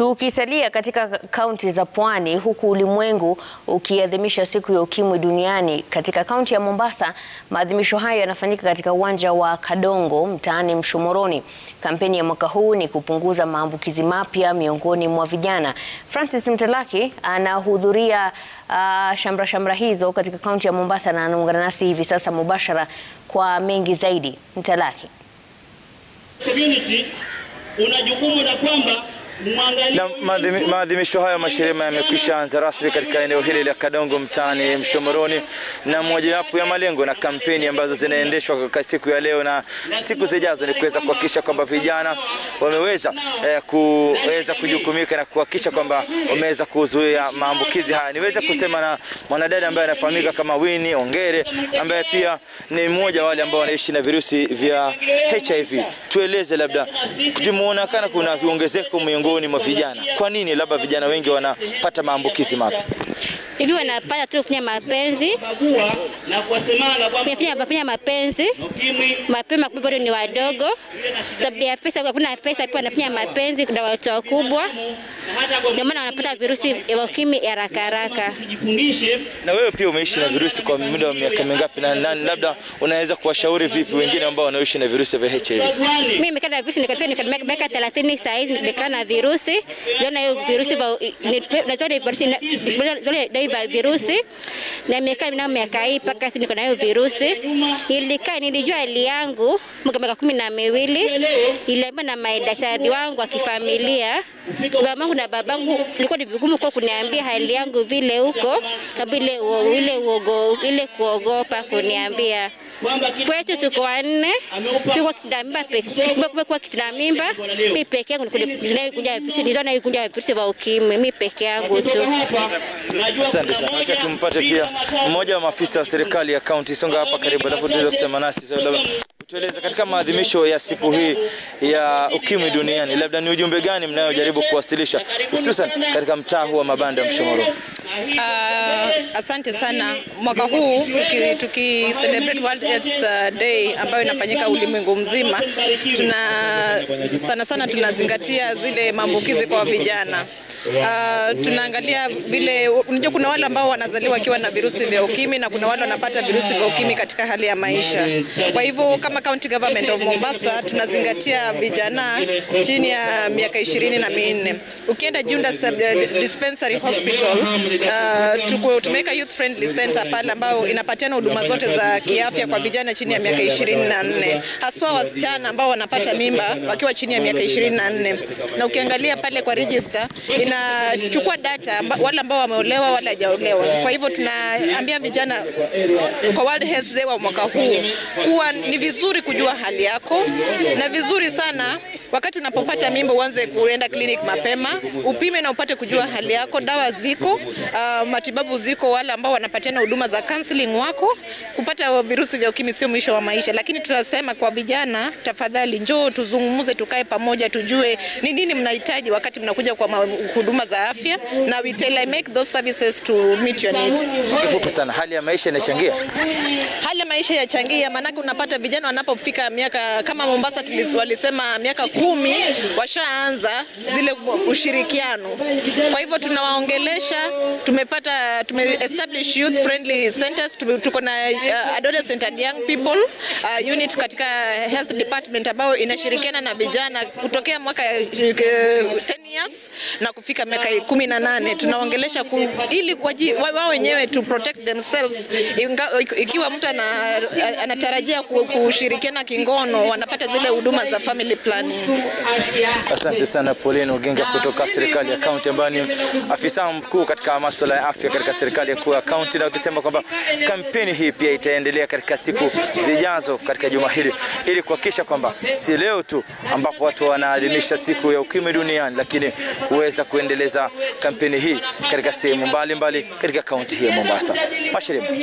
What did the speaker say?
Tukisalia katika kaunti za pwani huku ulimwengu ukiadhimisha siku ya ukimwi duniani, katika kaunti ya Mombasa maadhimisho hayo yanafanyika katika uwanja wa Kadongo mtaani Mshomoroni. Kampeni ya mwaka huu ni kupunguza maambukizi mapya miongoni mwa vijana. Francis Mtalaki anahudhuria uh, shamra shamra hizo katika kaunti ya Mombasa na anaungana nasi hivi sasa mubashara kwa mengi zaidi. Mtalaki. Community una jukumu la kwamba Na maadhimi- maadhimisho hayo mashirima yamekwisha anza rasmi katika eneo hili la Kadongo mtaani Mshomoroni, na mojawapo ya malengo na kampeni ambazo zinaendeshwa kwa siku ya leo na siku zijazo ni kuweza kuhakikisha kwamba vijana wameweza eh, kuweza kujukumika na kuhakikisha kwamba wameweza kuzuia maambukizi haya. Niweze kusema na mwanadada ambaye anafahamika kama Winnie Ongere ambaye pia ni mmoja wa wale ambao wanaishi na virusi vya HIV. Tueleze labda, tumeonekana kuna viongezeko miongoni mwa vijana. Kwa nini labda vijana wengi wanapata maambukizi mapya? hivi wanapata tu kufanya mapenzi bagua na kuwasemana kwamba kufanya kufanya mapenzi ukimwi mapema, kumbe bado ni wadogo, sababu ya pesa, hakuna pesa, pia wanafanya mapenzi na watu wakubwa, na hata kwa ndio maana wanapata virusi vya ukimwi haraka haraka. tujifundishe Na wewe pia umeishi na virusi kwa muda wa miaka mingapi, na, na labda unaweza kuwashauri vipi wengine ambao wanaishi na virusi vya HIV? bagwani Mimi nimekaa na virusi nikafika nika miaka 30 saa hizi nimekaa na virusi. Ndio hiyo virusi vya na zote virusi na zote vya virusi na nimekaa nao miaka hii mpaka sasa niko na hiyo virusi. Nilikaa nilijua hali yangu mwaka miaka kumi na miwili. Niliambiwa na madaktari wangu wa kifamilia sababu yangu na babangu ilikuwa ni vigumu kwa kuniambia hali yangu vile huko sababu ile uo- ile uogo ile kuogopa kuniambia kwamba kila kwetu tuko wanne, tuko kitina mimba peke, kwa kitina mimba mimi peke yangu ninayokuja virusi, ninayokuja virusi vya ukimwi mimi peke yangu tu. hapa najua Asante sana. Acha tumpate pia mmoja wa maafisa wa serikali ya kaunti. Songa hapa karibu, alafu tuweze kusema nasi. So, labda tueleze katika maadhimisho ya siku hii ya ukimwi duniani, labda ni ujumbe gani mnayojaribu kuwasilisha hususan katika mtaa huu wa mabanda ya Mshomoroni? Ah, asante sana. Mwaka huu tuki, tuki celebrate World AIDS uh, Day ambayo inafanyika ulimwengu mzima, tuna sana sana tunazingatia zile maambukizi kwa vijana. Uh, tunaangalia vile, unajua kuna wale ambao wanazaliwa wakiwa na virusi vya ukimwi na kuna wale wanapata virusi vya ukimwi katika hali ya maisha. Kwa hivyo kama County Government of Mombasa tunazingatia vijana chini ya miaka ishirini na minne. Ukienda Junda Sub Dispensary Hospital uh, tuko tumeweka youth friendly center pale ambayo inapatiana huduma zote za kiafya kwa vijana chini ya miaka ishirini na nne haswa wasichana ambao wanapata mimba wakiwa chini ya miaka ishirini na nne na ukiangalia pale kwa register inachukua data amba, wale ambao wameolewa wale hajaolewa. Kwa hivyo tunaambia vijana kwa World Health Day wa mwaka huu kuwa ni vizuri kujua hali yako na vizuri sana wakati unapopata mimba uanze kuenda clinic mapema, upime na upate kujua hali yako. Dawa ziko, uh, matibabu ziko. Wale ambao wanapatiana huduma za counseling wako. Kupata virusi vya ukimwi sio mwisho wa maisha, lakini tunasema kwa vijana, tafadhali njoo tuzungumze, tukae pamoja, tujue ni nini mnahitaji wakati mnakuja kwa ma- huduma za afya, na we tailor make those services to meet your needs. Kifupi sana, hali ya maisha inachangia. Hali ya maisha yachangia, maanake unapata vijana wanapofika miaka kama Mombasa tulis- walisema miaka kumi washaanza zile ushirikiano. Kwa hivyo tunawaongelesha, tumepata tume establish youth friendly centers, tume- tuko na uh, adolescent and young people uh, unit katika health department ambayo inashirikiana na vijana kutokea mwaka uh, 10 years na kufika miaka kumi na nane tunaongelesha ku, ili waji- wa- wao wenyewe to protect themselves Inga, ikiwa mtu ana, anatarajia ku- kushirikiana kingono wanapata zile huduma za family planning. Asante sana Pauline Oginga kutoka serikali ya kaunti ambayo ni afisa mkuu katika masuala ya afya katika serikali ya kuu ya kaunti, na ukisema kwamba kampeni hii pia itaendelea katika siku zijazo katika juma hili ili kuhakikisha kwamba si leo tu ambapo watu wanaadhimisha siku ya ukimwi duniani, lakini kuweza kuendeleza kampeni hii katika sehemu mbalimbali katika kaunti hii ya Mombasa. Mashirima.